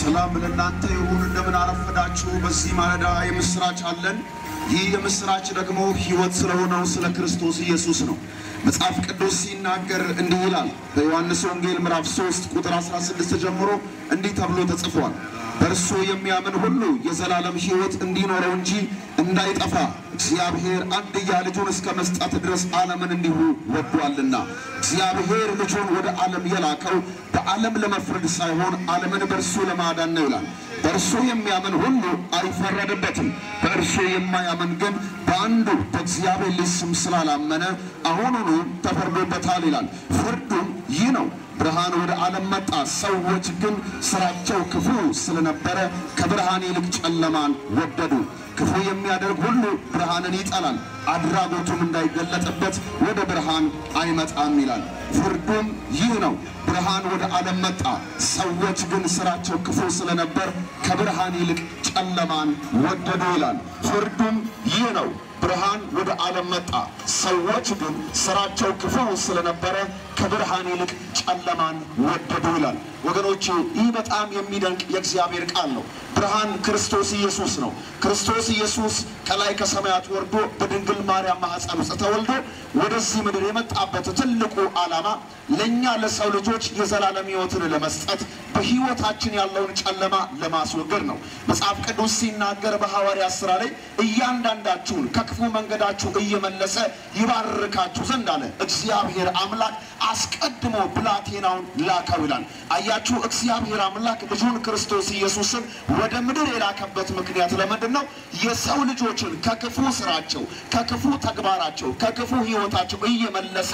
ሰላም ለእናንተ ይሁን። እንደምን አረፈዳችሁ። በዚህ ማለዳ የምስራች አለን። ይህ የምስራች ደግሞ ሕይወት ስለሆነው ስለ ክርስቶስ ኢየሱስ ነው። መጽሐፍ ቅዱስ ሲናገር እንዲህ ይላል። በዮሐንስ ወንጌል ምዕራፍ 3 ቁጥር 16 ጀምሮ እንዲህ ተብሎ ተጽፏል። በእርሱ የሚያምን ሁሉ የዘላለም ሕይወት እንዲኖረው እንጂ እንዳይጠፋ እግዚአብሔር አንድያ ልጁን እስከ መስጠት ድረስ ዓለምን እንዲሁ ወዷልና። እግዚአብሔር ልጁን ወደ ዓለም የላከው በዓለም ለመፍረድ ሳይሆን ዓለምን በእርሱ ለማዳን ነው ይላል። በእርሱ የሚያምን ሁሉ አይፈረድበትም። በእርሱ የማያምን ግን በአንዱ በእግዚአብሔር ልጅ ስም ስላላመነ አሁኑኑ ተፈርዶበታል ይላል። ፍርዱም ይህ ነው ብርሃን ወደ ዓለም መጣ። ሰዎች ግን ስራቸው ክፉ ስለነበረ ከብርሃን ይልቅ ጨለማን ወደዱ። ክፉ የሚያደርግ ሁሉ ብርሃንን ይጠላል፣ አድራጎቱም እንዳይገለጥበት ወደ ብርሃን አይመጣም ይላል። ፍርዱም ይህ ነው ብርሃን ወደ ዓለም መጣ። ሰዎች ግን ስራቸው ክፉ ስለነበር ከብርሃን ይልቅ ጨለማን ወደዱ ይላል። ፍርዱም ይህ ነው ብርሃን ወደ ዓለም መጣ። ሰዎች ግን ስራቸው ክፉ ስለነበረ ከብርሃን ይልቅ ጨለማን ወደዱ ይላል። ወገኖቼ ይህ በጣም የሚደንቅ የእግዚአብሔር ቃል ነው። ብርሃን ክርስቶስ ኢየሱስ ነው። ክርስቶስ ኢየሱስ ከላይ ከሰማያት ወርዶ በድንግል ማርያም ማኅፀን ውስጥ ተወልዶ ወደዚህ ምድር የመጣበት ትልቁ ዓላማ ለእኛ ለሰው ልጆች የዘላለም ሕይወትን ለመስጠት በሕይወታችን ያለውን ጨለማ ለማስወገድ ነው። መጽሐፍ ቅዱስ ሲናገር በሐዋርያት ሥራ ላይ እያንዳንዳችሁን ከክፉ መንገዳችሁ እየመለሰ ይባርካችሁ ዘንድ አለ እግዚአብሔር አምላክ አስቀድሞ ብላቴናውን ላከው ይላል። አያችሁ፣ እግዚአብሔር አምላክ ልጁን ክርስቶስ ኢየሱስን ወደ ምድር የላከበት ምክንያት ለምንድን ነው? የሰው ልጆችን ከክፉ ስራቸው፣ ከክፉ ተግባራቸው፣ ከክፉ ሕይወታቸው እየመለሰ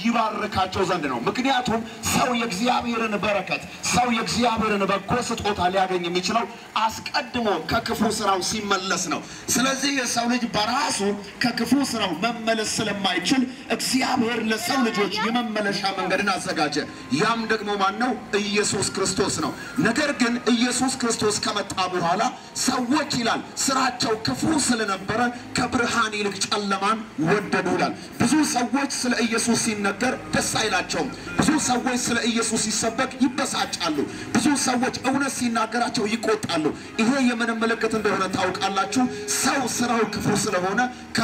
ይባርካቸው ዘንድ ነው። ምክንያቱም ሰው የእግዚአብሔርን በረከት ሰው የእግዚአብሔርን በጎ ስጦታ ሊያገኝ የሚችለው አስቀድሞ ከክፉ ስራው ሲመለስ ነው። ስለዚህ የሰው ልጅ በራሱ ከክፉ ስራው መመለስ ስለማይችል እግዚአብሔር ለሰው ልጆች የመመለሻ መንገድን አዘጋጀ። ያም ደግሞ ማን ነው? ኢየሱስ ክርስቶስ ነው። ነገር ግን ኢየሱስ ክርስቶስ ከመጣ በኋላ ሰዎች ይላል ስራቸው ክፉ ስለነበረ ከብርሃን ይልቅ ጨለማን ወደዱ ይላል። ብዙ ሰዎች ስለ ኢየሱስ ሲነገር ደስ አይላቸውም። ብዙ ሰዎች ስለ ኢየሱስ ሲሰበክ ይበሳጫሉ። ብዙ ሰዎች እውነት ሲናገራቸው ይቆጣሉ። ይሄ የምን ምልክት እንደሆነ ታውቃላችሁ? ሰው ስራው ክፉ ስለሆነ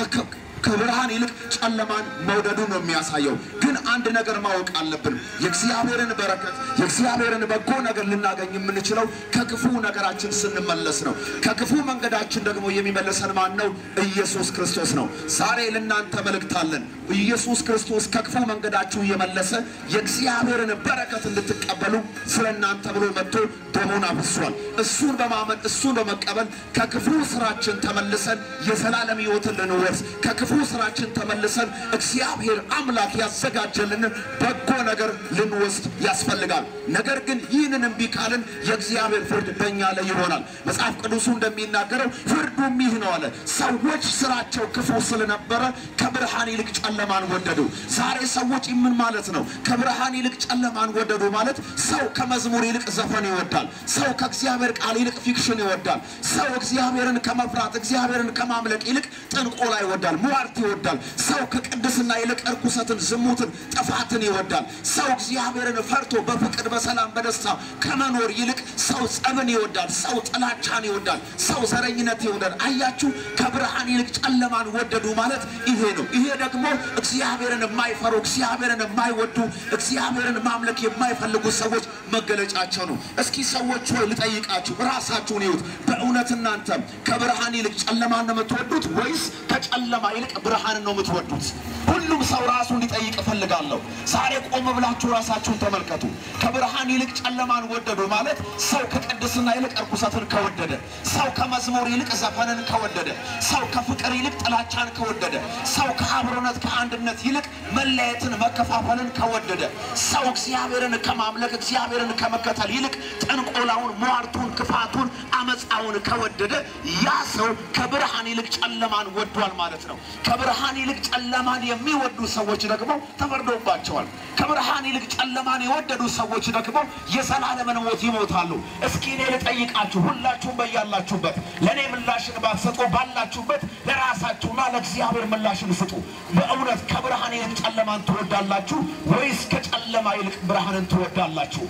ከብርሃን ይልቅ ጨለማን መውደዱ ነው የሚያሳየው። ግን አንድ ነገር ማወቅ አለብን። የእግዚአብሔርን በረከት የእግዚአብሔርን በጎ ነገር ልናገኝ የምንችለው ከክፉ ነገራችን ስንመለስ ነው። ከክፉ መንገዳችን ደግሞ የሚመለሰን ማን ነው? ኢየሱስ ክርስቶስ ነው። ዛሬ ለእናንተ መልእክት አለን። ኢየሱስ ክርስቶስ ከክፉ መንገዳችሁ እየመለሰ የእግዚአብሔርን በረከት እንድትቀበሉ ስለ እናንተ ብሎ መጥቶ ደሙን አፍሷል። እሱን በማመን እሱን በመቀበል ከክፉ ስራችን ተመልሰን የዘላለም ሕይወትን ልንወርስ ከክፉ ስራችን ተመልሰን እግዚአብሔር አምላክ ያዘጋጀልን በጎ ነገር ልንወስድ ያስፈልጋል። ነገር ግን ይህንን እምቢ ካልን የእግዚአብሔር ፍርድ በእኛ ላይ ይሆናል። መጽሐፍ ቅዱሱ እንደሚናገረው ፍርዱም ይህ ነው አለ። ሰዎች ስራቸው ክፉ ስለነበረ ከብርሃን ይልቅ ጨለማን ወደዱ። ዛሬ ሰዎች ምን ማለት ነው? ከብርሃን ይልቅ ጨለማን ወደዱ ማለት ሰው ከመዝሙር ይልቅ ዘፈን ይወዳል። ሰው ከእግዚአብሔር ቃል ይልቅ ፊክሽን ይወዳል። ሰው እግዚአብሔርን ከመፍራት እግዚአብሔርን ከማምለክ ይልቅ ጥንቆላ ይወዳል፣ ሟርት ይወዳል። ሰው ከቅድስና ይልቅ እርኩሰትን፣ ዝሙትን፣ ጥፋትን ይወዳል። ሰው እግዚአብሔርን ፈርቶ በፍቅር በሰላም በደስታ ከመኖር ይልቅ ሰው ጸብን ይወዳል። ሰው ጥላቻን ይወዳል። ሰው ዘረኝነት ይወዳል። አያችሁ፣ ከብርሃን ይልቅ ጨለማን ወደዱ ማለት ይሄ ነው። ይሄ ደግሞ እግዚአብሔርን የማይፈሩ እግዚአብሔርን የማይወዱ እግዚአብሔርን ማምለክ የማይፈልጉ ሰዎች መገለጫቸው ነው። እስኪ ሰዎች ሆይ ልጠይቃችሁ፣ ራሳችሁን ይዩት። በእውነት እናንተ ከብርሃን ይልቅ ጨለማን ነው የምትወዱት ወይስ ከጨለማ ይልቅ ብርሃን ነው የምትወዱት? ሁሉም ሰው ራሱን ሊጠይቅ እፈልጋለሁ። ዛሬ ቆም ብላችሁ ራሳችሁን ተመልከቱ። ከብርሃን ይልቅ ጨለማን ወደዱ ማለት ሰው ከቅድስና ይልቅ እርኩሰትን ከወደደ፣ ሰው ከመዝሙር ይልቅ ዘፈንን ከወደደ፣ ሰው ከፍቅር ይልቅ ጥላቻን ከወደደ፣ ሰው ከአብሮነት ከአንድነት ይልቅ መለየትን መከፋፈልን ከወደደ፣ ሰው እግዚአብሔርን ከማምለክ እግዚአብሔርን ከመከተል ይልቅ ጥንቆላውን፣ ሟርቱን፣ ክፋቱን፣ አመፃውን ከወደደ ያ ሰው ከብርሃን ይልቅ ጨለማን ወዷል ማለት ነው። ከብርሃን ይልቅ ጨለማን የሚወዱ ሰዎች ደግሞ ተፈርዶባቸዋል። ከብርሃን ይልቅ ጨለማን የወደዱ ሰዎች ደግሞ የዘላለምን ሞት ይሞታሉ። እስኪ እኔ ልጠይቃችሁ፣ ሁላችሁም በያላችሁበት ለእኔ ምላሽን ባትሰጡ ባላችሁበት ለራሳችሁና ለእግዚአብሔር ምላሽን ስጡ። በእውነት ከብርሃን ይልቅ ጨለማን ትወዳላችሁ ወይስ ከጨለማ ይልቅ ብርሃንን ትወዳላችሁ?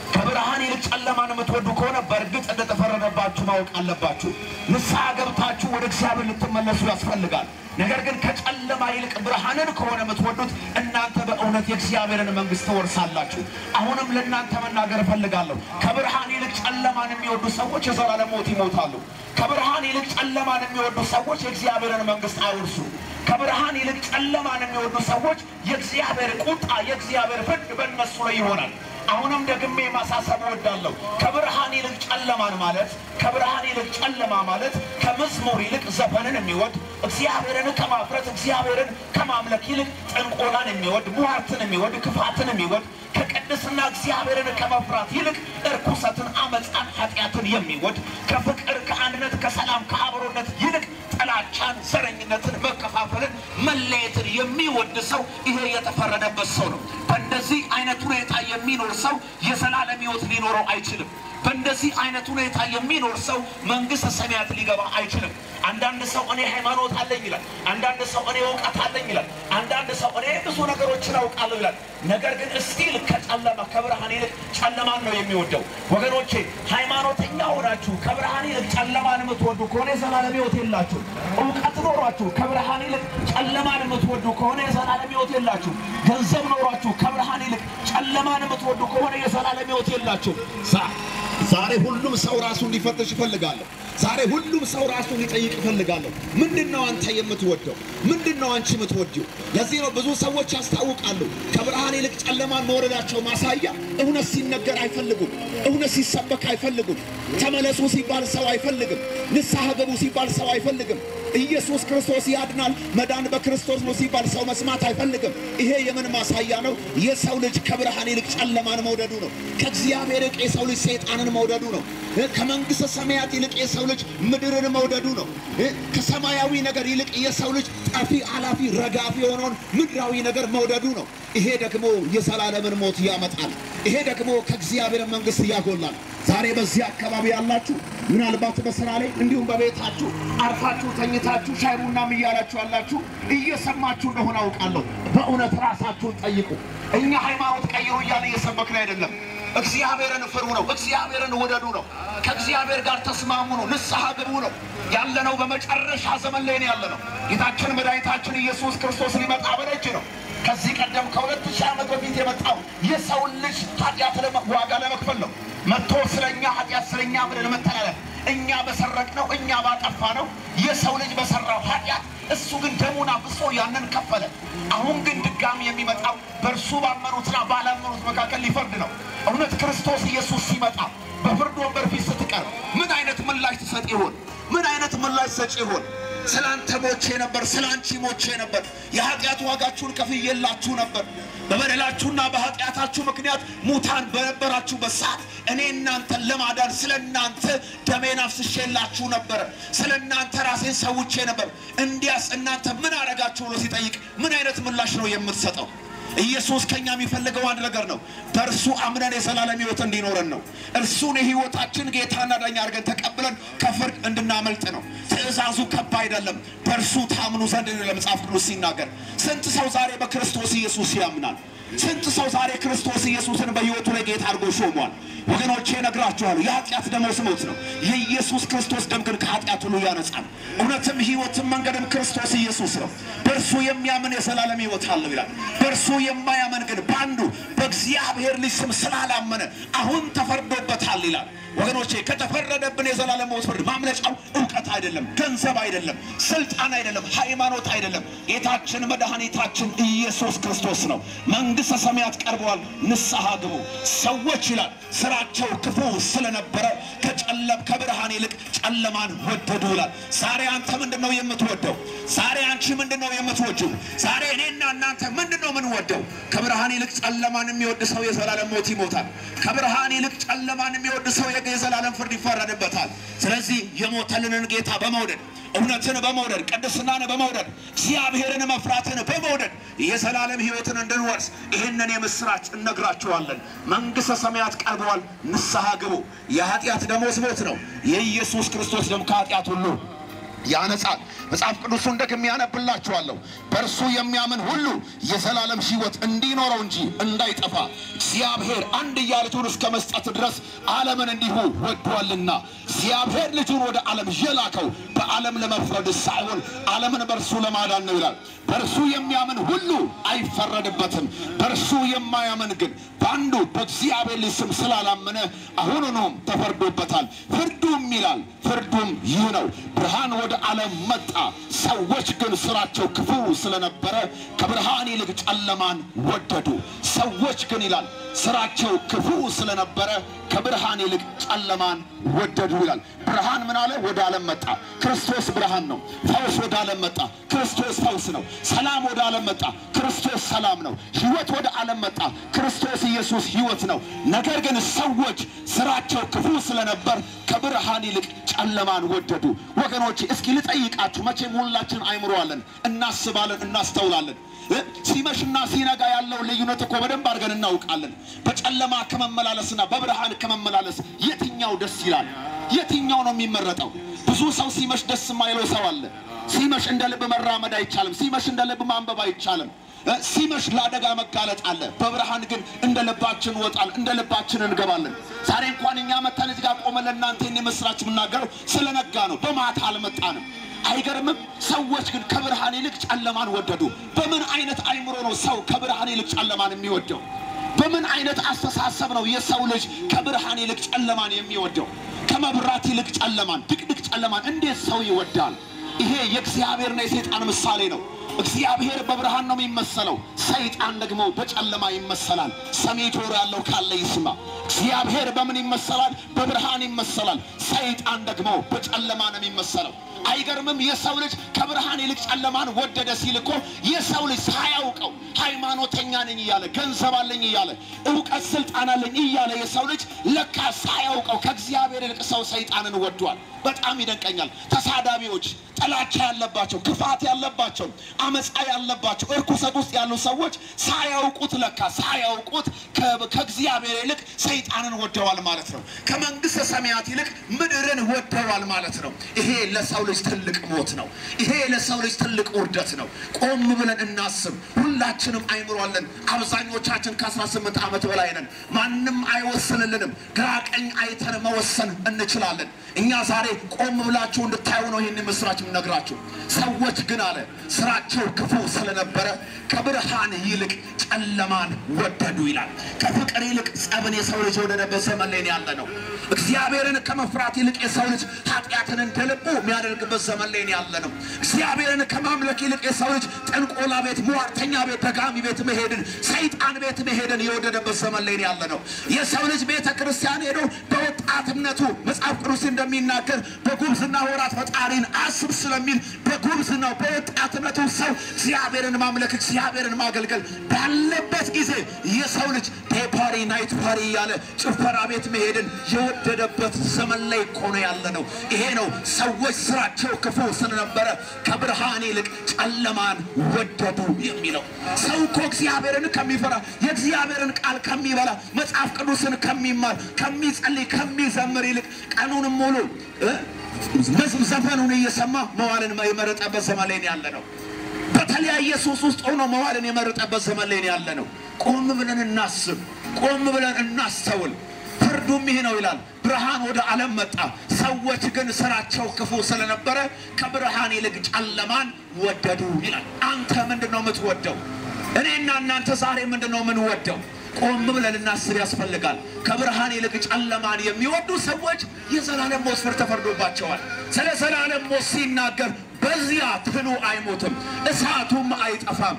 ከብርሃን ይልቅ ጨለማን የምትወዱ ከሆነ በእርግጥ እንደተፈረደባችሁ ማወቅ አለባችሁ። ንስሐ ገብታችሁ ወደ እግዚአብሔር ልትመለሱ ያስፈልጋል። ነገር ግን ከጨለማ ይልቅ ብርሃንን ከሆነ የምትወዱት እናንተ በእውነት የእግዚአብሔርን መንግሥት ትወርሳላችሁ። አሁንም ለእናንተ መናገር እፈልጋለሁ። ከብርሃን ይልቅ ጨለማን የሚወዱ ሰዎች የዘላለም ሞት ይሞታሉ። ከብርሃን ይልቅ ጨለማን የሚወዱ ሰዎች የእግዚአብሔርን መንግሥት አይወርሱ። ከብርሃን ይልቅ ጨለማን የሚወዱ ሰዎች የእግዚአብሔር ቁጣ፣ የእግዚአብሔር ፍርድ በእነሱ ላይ ይሆናል። አሁንም ደግሜ ማሳሰብ እወዳለሁ። ከብርሃን ይልቅ ጨለማን ማለት ከብርሃን ይልቅ ጨለማ ማለት ከመዝሙር ይልቅ ዘፈንን የሚወድ እግዚአብሔርን ከማፍረት እግዚአብሔርን ከማምለክ ይልቅ ጥንቆላን የሚወድ ሟርትን የሚወድ ክፋትን የሚወድ ከቅድስና እግዚአብሔርን ከመፍራት ይልቅ እርኩሰትን፣ አመፃን፣ ኃጢአትን የሚወድ ከፍቅር፣ ከአንድነት፣ ከሰላም፣ ከአብሮነት ይልቅ ጥላቻን፣ ዘረኝነትን፣ መከፋፈልን፣ መለየትን የሚወድ ሰው ይሄ የተፈረደበት ሰው ነው። በእንደዚህ አይነት ሁኔታ የሚኖር ሰው የዘላለም ሕይወት ሊኖረው አይችልም። በእንደዚህ አይነት ሁኔታ የሚኖር ሰው መንግሥተ ሰማያት ሊገባ አይችልም። አንዳንድ ሰው እኔ ሃይማኖት አለኝ ይላል። አንዳንድ ሰው እኔ እውቀት አለኝ ይላል። አንዳንድ ሰው እኔ ብዙ ነገሮችን አውቃለሁ ይላል። ነገር ግን እስቲል ከጨለማ ከብርሃን ይልቅ ጨለማን ነው የሚወደው። ወገኖቼ ሃይማኖተኛ ሆናችሁ ከብርሃን ይልቅ ጨለማን የምትወዱ ከሆነ የዘላለም ሕይወት የላችሁ። እውቀት ኖሯችሁ ከብርሃን ይልቅ ጨለማን የምትወዱ ከሆነ የዘላለም ሕይወት የላችሁ። ገንዘብ ኖሯችሁ ከብርሃን ይልቅ ጨለማን የምትወዱ ከሆነ የዘላለም ሕይወት የላችሁ። ዛሬ ሁሉም ሰው ራሱን ሊፈትሽ ይፈልጋለሁ። ዛሬ ሁሉም ሰው ራሱን ሊጠይቅ ይፈልጋለሁ። ምንድን ነው አንተ የምትወደው? ምንድን ነው አንቺ የምትወጂው? ለዚህ ነው ብዙ ሰዎች ያስታውቃሉ ከብርሃን ይልቅ ጨለማን መውረዳቸው ማሳያ እውነት ሲነገር አይፈልጉም። እውነት ሲሰበክ አይፈልጉም። ተመለሱ ሲባል ሰው አይፈልግም። ንስሐ ገቡ ሲባል ሰው አይፈልግም። ኢየሱስ ክርስቶስ ያድናል፣ መዳን በክርስቶስ ነው ሲባል ሰው መስማት አይፈልግም። ይሄ የምን ማሳያ ነው? የሰው ልጅ ከብርሃን ይልቅ ጨለማን መውደዱ ነው። ከእግዚአብሔር ይልቅ የሰው ልጅ ሰይጣንን መውደዱ ነው። ከመንግሥተ ሰማያት ይልቅ የሰው ልጅ ምድርን መውደዱ ነው። ከሰማያዊ ነገር ይልቅ የሰው ልጅ ጠፊ፣ አላፊ፣ ረጋፊ የሆነውን ምድራዊ ነገር መውደዱ ነው። ይሄ ደግሞ የዘላለምን ሞት ያመጣል። ይሄ ደግሞ ከእግዚአብሔር መንግሥት ያጎላል። ዛሬ በዚህ አካባቢ ያላችሁ ምናልባት በስራ ላይ እንዲሁም በቤታችሁ አርፋችሁ ተኝታችሁ ሻይ ቡናም እያላችሁ ያላችሁ እየሰማችሁ እንደሆነ አውቃለሁ። በእውነት ራሳችሁን ጠይቁ። እኛ ሃይማኖት ቀይሩ እያለ እየሰበክን አይደለም። እግዚአብሔርን ፍሩ ነው። እግዚአብሔርን ውደዱ ነው። ከእግዚአብሔር ጋር ተስማሙ ነው። ንስሐ ግቡ ነው። ያለነው በመጨረሻ ዘመን ላይ ነው ያለነው። ጌታችን መድኃኒታችን ኢየሱስ ክርስቶስ ሊመጣ በደጅ ነው። ከዚህ ቀደም ከሁለት ሺህ ዓመት በፊት የመጣው የሰውን ልጅ ኃጢአት ዋጋ ለመክፈል ነው። መጥቶ ስለኛ ኃጢአት ስለኛ ምድር መተላለፍ እኛ በሰረቅ ነው እኛ ባጠፋ ነው የሰው ልጅ በሰራው ኃጢአት እሱ ግን ደሙን አፍሶ ያንን ከፈለ። አሁን ግን ድጋሚ የሚመጣው በእርሱ ባመኑትና ባላመኑት መካከል ሊፈርድ ነው። እውነት ክርስቶስ ኢየሱስ ሲመጣ በፍርድ ወንበር ፊት ስትቀርብ ምን አይነት ምላሽ ትሰጥ ይሆን? ምን አይነት ምላሽ ሰጪ ይሆን? ስለ አንተ ሞቼ ነበር፣ ስለ አንቺ ሞቼ ነበር፣ የኃጢአት ዋጋችሁን ከፍዬላችሁ ነበር። በበደላችሁና በኃጢአታችሁ ምክንያት ሙታን በነበራችሁበት ሰዓት እኔ እናንተን ለማዳን ስለ እናንተ ደሜን አፍስሼላችሁ ነበር፣ ስለ እናንተ ራሴን ሰውቼ ነበር። እንዲያስ እናንተ ምን አረጋችሁ ብሎ ሲጠይቅ ምን አይነት ምላሽ ነው የምትሰጠው? ኢየሱስ ከኛ የሚፈልገው አንድ ነገር ነው። በእርሱ አምነን የዘላለም ሕይወት እንዲኖረን ነው። እርሱን የሕይወታችን ጌታና ዳኛ አድርገን ተቀብለን ከፍርድ እንድናመልጥ ነው። ትእዛዙ ከባ አይደለም። በእርሱ ታምኑ ዘንድ ነው ለመጽሐፍ ቅዱስ ሲናገር። ስንት ሰው ዛሬ በክርስቶስ ኢየሱስ ያምናል? ስንት ሰው ዛሬ ክርስቶስ ኢየሱስን በሕይወቱ ላይ ጌታ አድርጎ ሾሟል? ወገኖቼ እነግራችኋለሁ፣ የኃጢአት ደመወዝ ሞት ነው። የኢየሱስ ክርስቶስ ደም ግን ከኃጢአት ሁሉ ያነጻል። እውነትም ሕይወትም መንገድም ክርስቶስ ኢየሱስ ነው። በእርሱ የሚያምን የዘላለም ሕይወት አለው ይላል። በእርሱ የማያምን ግን በአንዱ በእግዚአብሔር ልጅ ስም ስላላመነ አሁን ተፈርዶበታል ይላል። ወገኖቼ ከተፈረደብን የዘላለም ሞት ፍርድ ማምለጫው እውቀት አይደለም፣ ገንዘብ አይደለም፣ ስልጣን አይደለም፣ ሃይማኖት አይደለም። ጌታችን መድኃኒታችን ኢየሱስ ክርስቶስ ነው። መንግሥተ ሰማያት ቀርበዋል፣ ንስሐ ግቡ። ሰዎች ይላል ስራቸው ክፉ ስለነበረ ከጨለም ከብርሃን ይልቅ ጨለማን ወደዱ ይላል። ዛሬ አንተ ምንድን ነው የምትወደው? ዛሬ አንቺ ምንድን ነው የምትወጂው? ዛሬ እኔና እናንተ ምንድን ነው የምንወደው? ከብርሃን ይልቅ ጨለማን የሚወድ ሰው የዘላለም ሞት ይሞታል። ከብርሃን ይልቅ ጨለማን የሚወድ ሰው የዘላለም ፍርድ ይፈረድበታል። ስለዚህ የሞተልንን ጌታ በመውደድ እውነትን በመውደድ ቅድስናን በመውደድ እግዚአብሔርን መፍራትን በመውደድ የዘላለም ሕይወትን እንድንወርስ ይህንን የምስራች እነግራችኋለን። መንግሥተ ሰማያት ቀርበዋል፣ ንስሐ ግቡ። የኃጢአት ደመወዝ ሞት ነው። የኢየሱስ ክርስቶስ ደም ከኃጢአት ሁሉ ያነጻል። መጽሐፍ ቅዱሱን ደግሜ ያነብላችኋለሁ። በእርሱ የሚያምን ሁሉ የዘላለም ሕይወት እንዲኖረው እንጂ እንዳይጠፋ እግዚአብሔር አንድያ ልጁን እስከ መስጠት ድረስ ዓለምን እንዲሁ ወዷልና። እግዚአብሔር ልጁን ወደ ዓለም የላከው በዓለም ለመፍረድ ሳይሆን ዓለምን በእርሱ ለማዳን ነው ይላል። በእርሱ የሚያምን ሁሉ አይፈረድበትም። በእርሱ የማያምን ግን በአንዱ በእግዚአብሔር ልጅ ስም ስላላመነ አሁኑኑም ተፈርዶበታል። ፍርዱም ይላል ፍርዱም ይህ ነው፣ ብርሃን ወደ ዓለም መጣ፣ ሰዎች ግን ስራቸው ክፉ ስለነበረ ከብርሃን ይልቅ ጨለማን ወደዱ። ሰዎች ግን ይላል ስራቸው ክፉ ስለነበረ ከብርሃን ይልቅ ጨለማን ወደዱ ይላል። ብርሃን ምን አለ? ወደ ዓለም መጣ። ክርስቶስ ብርሃን ነው። ፈውስ ወደ ዓለም መጣ። ክርስቶስ ፈውስ ነው። ሰላም ወደ ዓለም መጣ። ክርስቶስ ሰላም ነው። ሕይወት ወደ ዓለም መጣ። ክርስቶስ ኢየሱስ ሕይወት ነው። ነገር ግን ሰዎች ስራቸው ክፉ ስለነበር ከብርሃን ይልቅ ጨለማን ወደዱ። ወገኖች እስኪ ልጠይቃችሁ፣ መቼም ሁላችን አይምሮ አለን፣ እናስባለን፣ እናስተውላለን። እ? ሲመሽና ሲነጋ ያለው ልዩነት እኮ በደንብ አድርገን እናውቃለን። በጨለማ ከመመላለስና በብርሃን ከመመላለስ የትኛው ደስ ይላል? የትኛው ነው የሚመረጠው? ብዙ ሰው ሲመሽ ደስ የማይለው ሰው አለ። ሲመሽ እንደ ልብ መራመድ አይቻልም። ሲመሽ እንደ ልብ ማንበብ አይቻልም። እ? ሲመሽ ለአደጋ መጋለጥ አለ። በብርሃን ግን እንደ ልባችን እንወጣል፣ እንደ ልባችን እንገባለን። ዛሬ እንኳን እኛ መተን እዚህ ጋር ቆመን ለእናንተ ይህን የምስራች የምናገረው ስለነጋ ነው። በማታ አልመጣንም። አይገርምም? ሰዎች ግን ከብርሃን ይልቅ ጨለማን ወደዱ። በምን አይነት አይምሮ ነው ሰው ከብርሃን ይልቅ ጨለማን የሚወደው? በምን አይነት አስተሳሰብ ነው የሰው ልጅ ከብርሃን ይልቅ ጨለማን የሚወደው? ከመብራት ይልቅ ጨለማን፣ ድቅድቅ ጨለማን እንዴት ሰው ይወዳል? ይሄ የእግዚአብሔርና የሰይጣን ምሳሌ ነው። እግዚአብሔር በብርሃን ነው የሚመሰለው፣ ሰይጣን ደግሞ በጨለማ ይመሰላል። ሰሚ ጆሮ ያለው ካለ ይስማ። እግዚአብሔር በምን ይመሰላል? በብርሃን ይመሰላል። ሰይጣን ደግሞ በጨለማ ነው የሚመሰለው። አይገርምም? የሰው ልጅ ከብርሃን ይልቅ ጨለማን ወደደ ሲል እኮ የሰው ልጅ ሳያውቀው ሃይማኖተኛ ነኝ እያለ ገንዘብ አለኝ እያለ እውቀት ስልጣን አለኝ እያለ የሰው ልጅ ለካ ሳያውቀው ከእግዚአብሔር ይልቅ ሰው ሰይጣንን ወዷል። በጣም ይደንቀኛል። ተሳዳቢዎች፣ ጥላቻ ያለባቸው፣ ክፋት ያለባቸው፣ አመፃ ያለባቸው፣ እርኩሰት ውስጥ ያሉ ሰዎች ሳያውቁት ለካ ሳያውቁት ከ- ከእግዚአብሔር ይልቅ ሰይጣንን ወደዋል ማለት ነው። ከመንግስተ ሰማያት ይልቅ ምድርን ወደዋል ማለት ነው። ይሄ ለሰው ልጅ ትልቅ ሞት ነው። ይሄ ለሰው ልጅ ትልቅ ውርደት ነው። ቆም ብለን እናስብ። ሁላችንም አይምሯለን። አብዛኞቻችን ከ18 ዓመት በላይ ነን። ማንም አይወስንልንም። ግራ ቀኝ አይተን መወሰን እንችላለን። እኛ ዛሬ ቆም ብላችሁ እንድታዩ ነው ይህን ምስራች የምነግራችሁ። ሰዎች ግን አለ ስራቸው ክፉ ስለነበረ ከብርሃን ይልቅ ጨለማን ወደዱ ይላል። ከፍቅር ይልቅ ጸብን የሰው ልጅ የወደደበት ዘመን ላይ ያለ ነው። እግዚአብሔርን ከመፍራት ይልቅ የሰው ልጅ ኃጢአትን እንደ ልቡ የሚያደርግበት ዘመን ላይ ያለ ነው። እግዚአብሔርን ከማምለክ ይልቅ የሰው ልጅ ጥንቆላ ቤት፣ ሟርተኛ ቤት፣ ደጋሚ ቤት መሄድን፣ ሰይጣን ቤት መሄድን የወደደበት ዘመን ላይ ያለ ነው። የሰው ልጅ ቤተ ክርስቲያን ሄዶ በወጣትነቱ መጽሐፍ ቅዱስ እንደሚናገር በጉብዝና ወራት ፈጣሪን አስብ ስለሚል በጉብዝናው በወጣትነቱ ሰው እግዚአብሔርን ማምለክ እግዚአብሔርን ማገልገል ባለበት ጊዜ የሰው ልጅ ዴይ ፓሪ ናይት ፓሪ እያለ ጭፈራ ቤት መሄድን የወደደበት ዘመን ላይ እኮ ነው ያለ ነው። ይሄ ነው ሰዎች ስራቸው ክፉ ስለነበረ ከብርሃን ይልቅ ጨለማን ወደዱ የሚለው። ሰው እኮ እግዚአብሔርን ከሚፈራ የእግዚአብሔርን ቃል ከሚበላ መጽሐፍ ቅዱስን ከሚማር ከሚጸልይ ከሚዘምር ይልቅ ቀኑንም ሙሉ እ መዝም ዘፈኑን እየሰማ መዋልን የመረጠበት ዘመን ላይ ነው ያለ ነው። በተለያየ ሱስ ውስጥ ሆኖ መዋልን የመረጠበት ዘመን ላይ ነው ያለ ነው። ቆም ብለን እናስብ፣ ቆም ብለን እናስተውል። ፍርዱም ይህ ነው ይላል። ብርሃን ወደ ዓለም መጣ፣ ሰዎች ግን ስራቸው ክፉ ስለነበረ ከብርሃን ይልቅ ጨለማን ወደዱ ይላል። አንተ ምንድን ነው የምትወደው? እኔና እናንተ ዛሬ ምንድን ነው የምንወደው? ቆም ብለን ልናስብ ያስፈልጋል። ከብርሃን ይልቅ ጨለማን የሚወዱ ሰዎች የዘላለም ሞት ፍርድ ተፈርዶባቸዋል። ስለ ዘላለም ሞት ሲናገር በዚያ ትሉ አይሞትም፣ እሳቱም አይጠፋም፣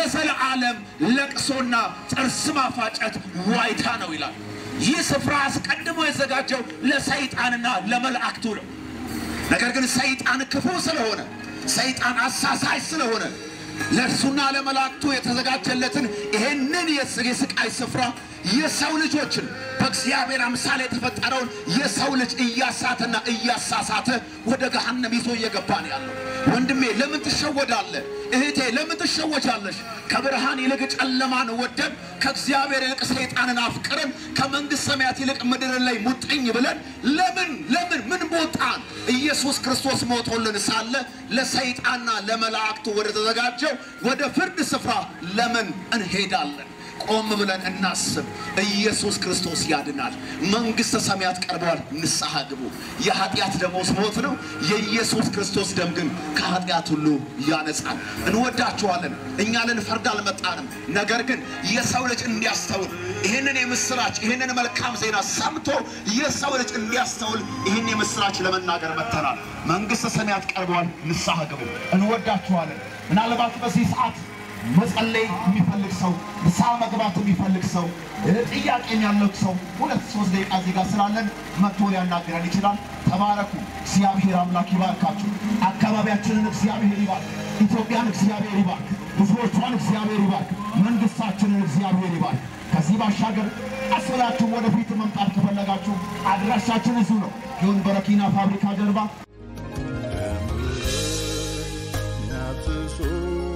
ለዘለዓለም ለቅሶና ጥርስ ማፋጨት ዋይታ ነው ይላል። ይህ ስፍራ አስቀድሞ የተዘጋጀው ለሰይጣንና ለመላእክቱ ነው። ነገር ግን ሰይጣን ክፉ ስለሆነ ሰይጣን አሳሳይ ስለሆነ ለእርሱና ለመላእክቱ የተዘጋጀለትን ይሄንን የስ- የስቃይ ስፍራ የሰው ልጆችን በእግዚአብሔር አምሳል የተፈጠረውን የሰው ልጅ እያሳተና እያሳሳተ ወደ ገሃነም ይዞ እየገባ ነው ያለው። ወንድሜ ለምን ትሸወዳለህ? እህቴ ለምን ትሸወጃለሽ? ከብርሃን ይልቅ ጨለማን ወደን ከእግዚአብሔር ይልቅ ሰይጣንን አፍቅረን ከመንግሥት ሰማያት ይልቅ ምድርን ላይ ሙጥኝ ብለን ለምን ለምን ምን ቦጣን? ኢየሱስ ክርስቶስ ሞቶልን ሳለ ለሰይጣንና ለመላእክቱ ወደ ተዘጋጀው ወደ ፍርድ ስፍራ ለምን እንሄዳለን? ቆም ብለን እናስብ። ኢየሱስ ክርስቶስ ያድናል። መንግሥተ ሰማያት ቀርበዋል። ንስሐ ግቡ። የኃጢአት ደመወዝ ሞት ነው። የኢየሱስ ክርስቶስ ደም ግን ከኃጢአት ሁሉ ያነጻል። እንወዳችኋለን። እኛ ልንፈርድ አልመጣንም። ነገር ግን የሰው ልጅ እንዲያስተውል ይህንን የምስራች ይህንን መልካም ዜና ሰምቶ የሰው ልጅ እንዲያስተውል ይህን የምስራች ለመናገር መጥተናል። መንግሥተ ሰማያት ቀርበዋል። ንስሐ ግቡ። እንወዳችኋለን። ምናልባት በዚህ ሰዓት መጸለይ የሚፈልግ ሰው ንስሐ መግባት የሚፈልግ ሰው ጥያቄም ያለው ሰው ሁለት ሶስት ደቂቃ እዚህ ጋር ስላለን መጥቶ ሊያናግረን ይችላል። ተባረኩ። እግዚአብሔር አምላክ ይባርካችሁ። አካባቢያችንን እግዚአብሔር ይባርክ። ኢትዮጵያን እግዚአብሔር ይባርክ። ሕዝቦቿን እግዚአብሔር ይባርክ። መንግስታችንን እግዚአብሔር ይባርክ። ከዚህ ባሻገር አስላችሁ ወደፊት መምጣት ከፈለጋችሁ አድራሻችን እዚሁ ነው። ይሁን በረኪና ፋብሪካ ጀርባ ያፍስሱ